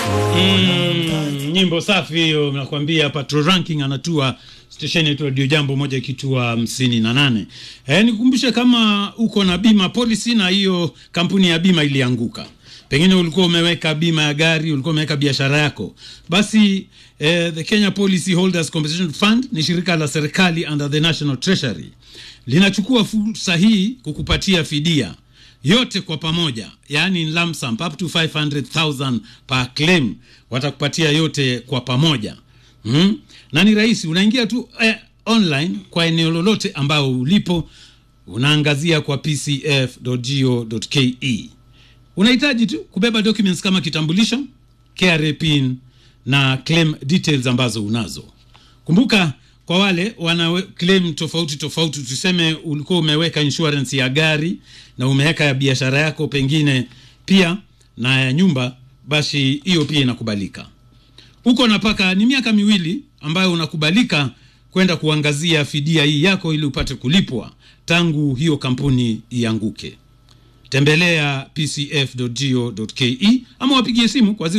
Mm, nyimbo safi hiyo, nakwambia Patrol Ranking anatua stesheni yetu Radio Jambo moja ikitua hamsini na nane. Eh, nikukumbushe kama uko na bima policy na hiyo kampuni ya bima ilianguka, pengine ulikuwa umeweka bima ya gari, ulikuwa umeweka biashara yako, basi eh, the Kenya Policy Holders Compensation Fund ni shirika la serikali under the National Treasury linachukua fursa hii kukupatia fidia yote kwa pamoja, yaani in lump sum up to 500,000 per claim, watakupatia yote kwa pamoja mm? na ni rahisi, unaingia tu eh, online kwa eneo lolote ambao ulipo, unaangazia kwa pcf.go.ke. Unahitaji tu kubeba documents kama kitambulisho, KRA pin na claim details ambazo unazo. Kumbuka kwa wale wana claim tofauti tofauti, tuseme ulikuwa umeweka insurance ya gari na umeweka ya biashara yako pengine pia na ya nyumba, basi hiyo pia inakubalika. Uko napaka ni miaka miwili ambayo unakubalika kwenda kuangazia fidia hii yako ili upate kulipwa tangu hiyo kampuni ianguke. Tembelea pcf.go.ke ama wapigie simu kwa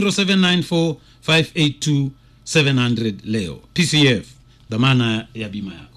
0794582700 leo. PCF, dhamana ya bima yako.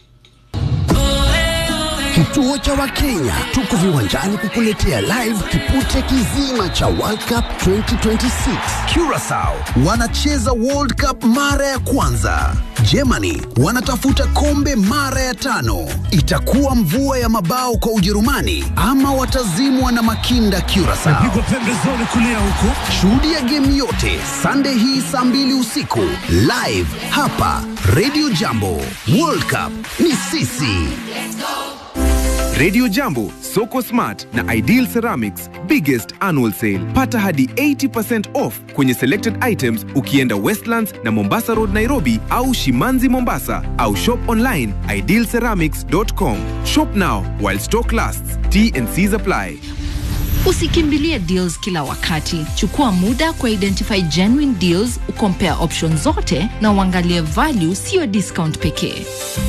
Kituo cha Wakenya tuko viwanjani kukuletea live kipute kizima cha World Cup 2026. Curacao wanacheza World Cup mara ya kwanza. Germany wanatafuta kombe mara ya tano. Itakuwa mvua ya mabao kwa Ujerumani ama watazimwa na makinda Curacao. pembezoni kulia huko. Shuhudia game yote Sunday hii saa mbili usiku live hapa Radio Jambo. World Cup ni sisi. Radio Jambo, Soko Smart na Ideal Ceramics biggest annual sale. Pata hadi 80% off kwenye selected items ukienda Westlands na Mombasa Road Nairobi au Shimanzi Mombasa au shop online idealceramics.com. Shop now while stock lasts. T and C's apply. Usikimbilie deals kila wakati. Chukua muda kwa identify genuine deals, ukompare options zote na uangalie value, sio discount pekee.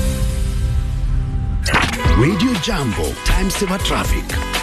Radio Jambo, time saver traffic.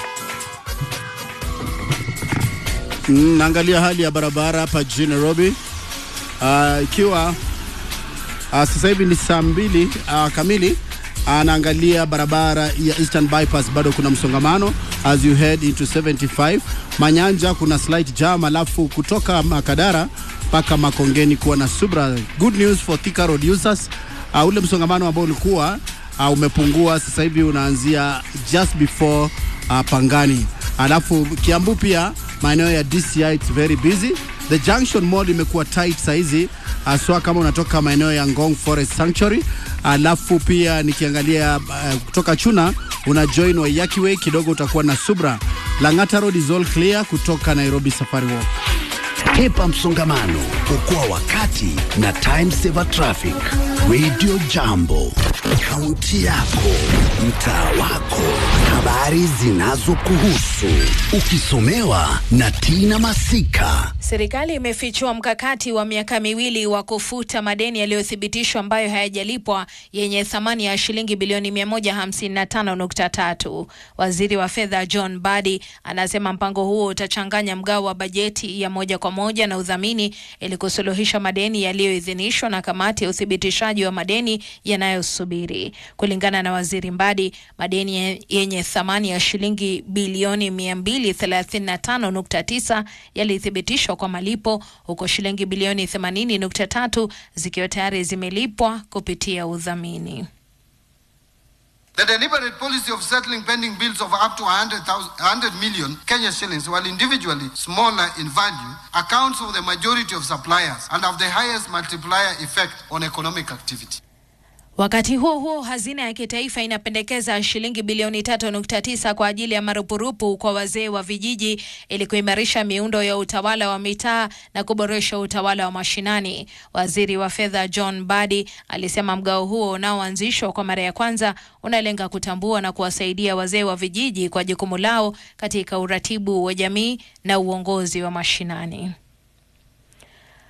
Mm, naangalia hali ya barabara hapa jijini Nairobi Ah, ikiwa ah, sasa hivi ni saa mbili ah, kamili anaangalia barabara ya Eastern Bypass bado kuna msongamano as you head into 75 Manyanja kuna slight jam, alafu kutoka Makadara mpaka Makongeni kuwa na subra. Good news for Thika Road users, uh, ule msongamano ambao ulikuwa uh, umepungua sasa hivi unaanzia just before uh, Pangani, alafu Kiambu pia maeneo ya DCI it's very busy. The Junction Mall imekuwa tight saizi haswa kama unatoka maeneo ya Ngong Forest Sanctuary. Alafu pia nikiangalia uh, kutoka Chuna una join Waiyaki Way kidogo utakuwa na subra. Lang'ata Road is all clear kutoka Nairobi Safari Walk. Hepa msongamano, okoa wakati na time saver traffic. Radio Jambo, kaunti yako, mtaa wako, habari zinazokuhusu, ukisomewa na Tina Masika. Serikali imefichua mkakati wa miaka miwili wa kufuta madeni yaliyothibitishwa ambayo hayajalipwa yenye thamani ya shilingi bilioni 155.3. Waziri wa fedha John Badi anasema mpango huo utachanganya mgao wa bajeti ya moja kwa moja na udhamini ili kusuluhisha madeni yaliyoidhinishwa na kamati ya uthibitishaji wa madeni yanayosubiri. Kulingana na waziri Mbadi, madeni yenye thamani ya shilingi bilioni 235.9 yalithibitishwa kwa malipo huko shilingi bilioni 80.3 zikiwa tayari zimelipwa kupitia udhamini. The deliberate policy of settling pending bills of up to 100,000 100 million Kenya shillings, while individually smaller in value, accounts for the majority of suppliers and have the highest multiplier effect on economic activity. Wakati huo huo, hazina ya kitaifa inapendekeza shilingi bilioni 3.9 kwa ajili ya marupurupu kwa wazee wa vijiji ili kuimarisha miundo ya utawala wa mitaa na kuboresha utawala wa mashinani. Waziri wa fedha John Badi alisema mgao huo unaoanzishwa kwa mara ya kwanza unalenga kutambua na kuwasaidia wazee wa vijiji kwa jukumu lao katika uratibu wa jamii na uongozi wa mashinani.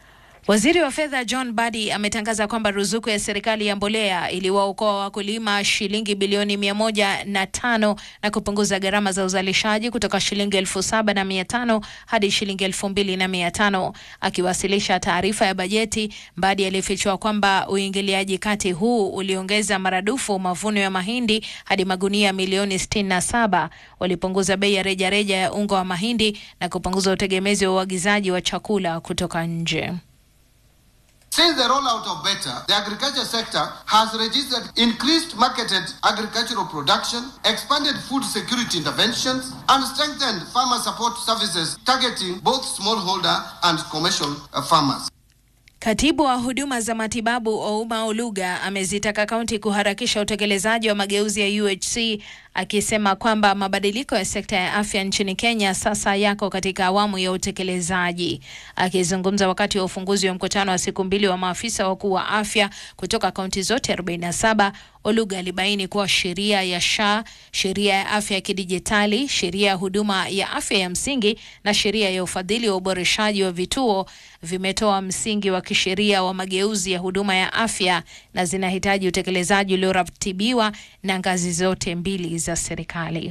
Waziri wa fedha John Badi ametangaza kwamba ruzuku ya serikali ya mbolea iliwaokoa wakulima shilingi bilioni mia moja na tano na kupunguza gharama za uzalishaji kutoka shilingi elfu saba na mia tano hadi shilingi elfu mbili na mia tano. Akiwasilisha taarifa ya bajeti, Badi alifichua kwamba uingiliaji kati huu uliongeza maradufu mavuno ya mahindi hadi magunia milioni 67, walipunguza bei ya rejareja ya unga wa mahindi na kupunguza utegemezi wa uagizaji wa chakula kutoka nje. Since the rollout of BETA, the agriculture sector has registered increased marketed agricultural production, expanded food security interventions, and strengthened farmer support services targeting both smallholder and commercial uh, farmers. Katibu wa huduma za matibabu Ouma Oluga amezitaka kaunti kuharakisha utekelezaji wa mageuzi ya UHC akisema kwamba mabadiliko ya sekta ya afya nchini Kenya sasa yako katika awamu ya utekelezaji. Akizungumza wakati wa ufunguzi wa mkutano wa siku mbili wa maafisa wakuu wa afya kutoka kaunti zote 47, Oluga alibaini kuwa sheria ya SHA, sheria ya afya ya kidijitali, sheria ya huduma ya afya ya msingi na sheria ya ufadhili wa uboreshaji wa vituo vimetoa msingi wa kisheria wa mageuzi ya huduma ya afya na zinahitaji utekelezaji ulioratibiwa na ngazi zote mbili za serikali.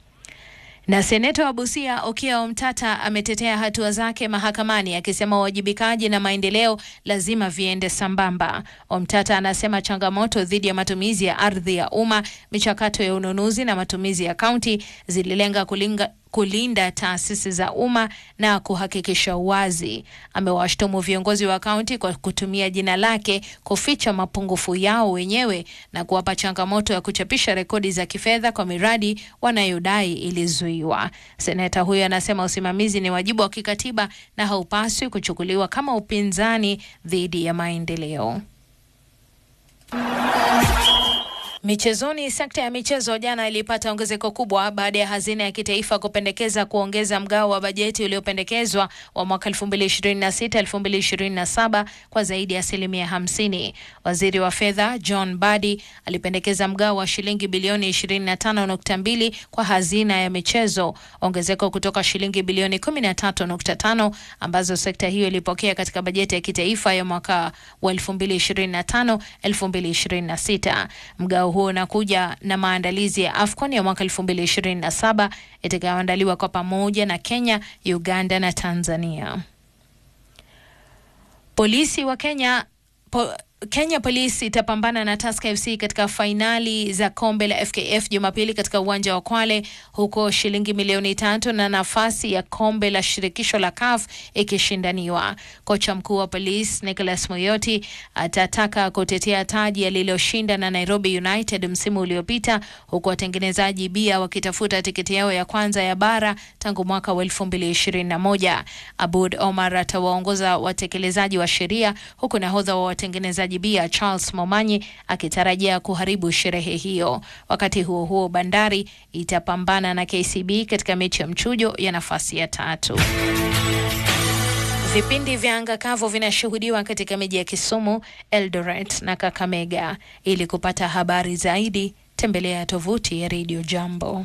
Na seneta wa Busia Okiya Omtata ametetea hatua zake mahakamani akisema uwajibikaji na maendeleo lazima viende sambamba. Omtata anasema changamoto dhidi ya matumizi ya ardhi ya umma, michakato ya ununuzi na matumizi ya kaunti zililenga kulinga kulinda taasisi za umma na kuhakikisha uwazi. Amewashtumu viongozi wa kaunti kwa kutumia jina lake kuficha mapungufu yao wenyewe na kuwapa changamoto ya kuchapisha rekodi za kifedha kwa miradi wanayodai ilizuiwa. Seneta huyo anasema usimamizi ni wajibu wa kikatiba na haupaswi kuchukuliwa kama upinzani dhidi ya maendeleo. Michezoni, sekta ya michezo jana ilipata ongezeko kubwa baada ya hazina ya kitaifa kupendekeza kuongeza mgao wa bajeti uliopendekezwa wa mwaka 2026 2027 kwa zaidi ya asilimia 50. Waziri wa fedha John Badi alipendekeza mgao wa shilingi bilioni 25.2 kwa hazina ya michezo, ongezeko kutoka shilingi bilioni 13.5 ambazo sekta hiyo ilipokea katika bajeti ya kitaifa ya mwaka wa 2025 2026. Mgao huo unakuja na maandalizi ya AFCON ya mwaka 2027 itakayoandaliwa kwa pamoja na Kenya, Uganda na Tanzania. Polisi wa Kenya po, Kenya Police itapambana na Tusker FC katika fainali za kombe la FKF Jumapili katika uwanja wa Kwale, huko shilingi milioni tatu na nafasi ya kombe la shirikisho la CAF ikishindaniwa. Kocha mkuu wa Police Nicholas Moyoti atataka kutetea taji aliloshinda na Nairobi United msimu uliopita, huku watengenezaji bia wakitafuta tiketi yao ya kwanza ya bara tangu mwaka wa 2021. Abud Omar atawaongoza watekelezaji wa sheria, huku nahodha wa watengenezaji bia Charles Momanyi akitarajia kuharibu sherehe hiyo. Wakati huo huo, Bandari itapambana na KCB katika mechi ya mchujo ya nafasi ya tatu. Vipindi vya anga kavu vinashuhudiwa katika miji ya Kisumu, Eldoret na Kakamega. Ili kupata habari zaidi, tembelea tovuti ya Radio Jambo.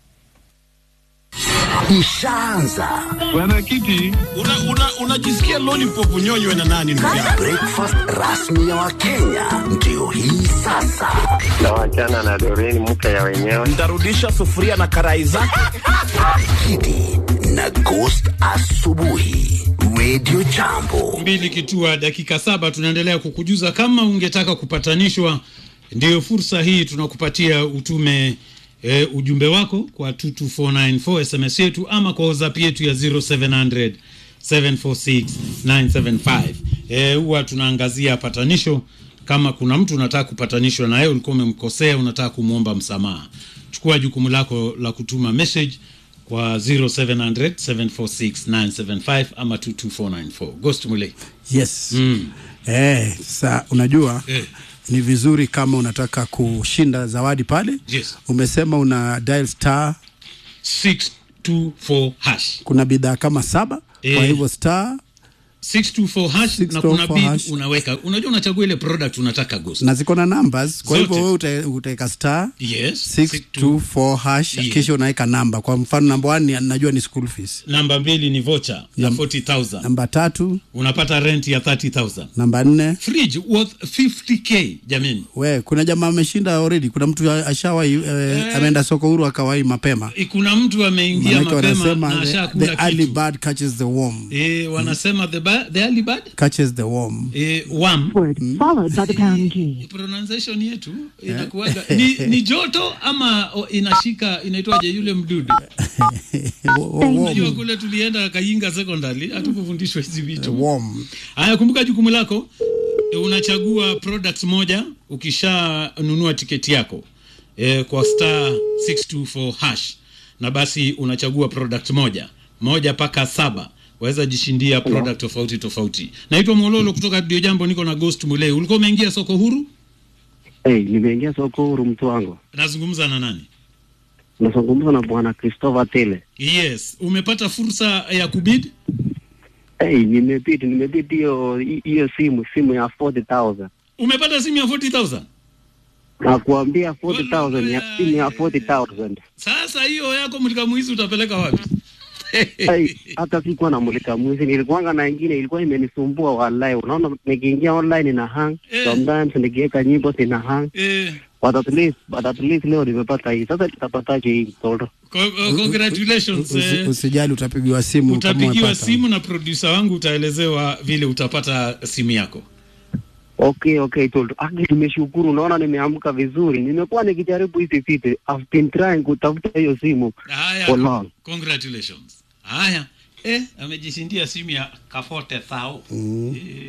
Ishaanza Bwana Kiti, unajisikia una, una lollipop unyonywe na nani ndugu yangu? breakfast rasmi ya Wakenya ndio hii sasa. na wachana na Doreen mke ya wenyewe. Ntarudisha sufuria na karai zake. Kidi na Ghost asubuhi, Radio Jambo. mbili kitua dakika saba tunaendelea kukujuza kama ungetaka kupatanishwa ndiyo fursa hii tunakupatia utume e, ujumbe wako kwa 22494 sms yetu ama kwa whatsapp yetu ya 0700 746 975 e, huwa tunaangazia patanisho kama kuna mtu unataka kupatanishwa naye ulikuwa umemkosea unataka kumwomba msamaha chukua jukumu lako la kutuma message kwa 0700 746 975 ama 22494 ghost mulei Yes. Mm. Eh, sasa unajua Eh. ni vizuri kama unataka kushinda zawadi pale. Yes. Umesema una dial star, 624 hash kuna bidhaa kama saba Eh. kwa hivyo star 624 hash na 624 kuna bid hash. unaweka unajua unachagua ile product unataka ghost na ziko na numbers kwa Zote. hivyo wewe uta- utaweka star yes 624 hash Yeah. kisha unaweka namba kwa mfano namba 1 najua ni school fees namba mbili ni vocha ya Nam- 40000 namba tatu unapata rent ya 30000 namba nne fridge worth 50k jamani we kuna jamaa ameshinda already kuna mtu ashawai eh, ameenda soko huru akawai mapema Eh, kuna mtu ameingia Maanake mapema wanasema na the, ashakula the early kitu bird catches the worm eh, wanasema the, ba- the early bird catches the worm eh, worm followed by the pound key. pronunciation yetu inakuwaga ni, ni joto ama o, inashika inaitwaje yule mdudu Wo- wo- unajua worm. kule tulienda kayinga secondary hatukufundishwa hizi vitu worm haya kumbuka jukumu lako e, unachagua product moja ukishanunua tiketi yako e, kwa star 624 hash na basi unachagua product moja moja mpaka saba waweza jishindia product tofauti tofauti naitwa mololo kutoka dio jambo niko na ghost mulei ulikuwa umeingia soko huru Hey, nimeingia soko huru mtu wangu. nazungumza na nani Nazungumza na bwana Christopher Tele. yes umepata fursa ya kubid Hey, nimebidi nimebidi hiyo hiyo simu simu ya 40,000. umepata simu ya 40000 Nakuambia 40,000 ya simu ya 40,000. sasa hiyo yako mlikamwizi utapeleka wapi Hey, hata sikuwa namulika mwizi, nilikuwanga na ingine ilikuwa imenisumbua wallahi. Unaona, nikiingia online ina hang Eh. sometimes nikiweka nyimbo zina hang eh, but at least but at least leo nimepata hii. Sasa nitapataje hii mtoto? co- uh, congratulations Usi- eh, usijali utapigiwa simu kama utapigiwa umepata. simu na producer wangu utaelezewa vile utapata simu yako Okay, okay, Toldo. Aki, tumeshukuru. Naona nimeamka vizuri. Nimekuwa nikijaribu hizi vitu. I've been trying kutafuta hiyo simu haya for long. congratulations haya eh, amejishindia simu ya kafote thao mm. eh,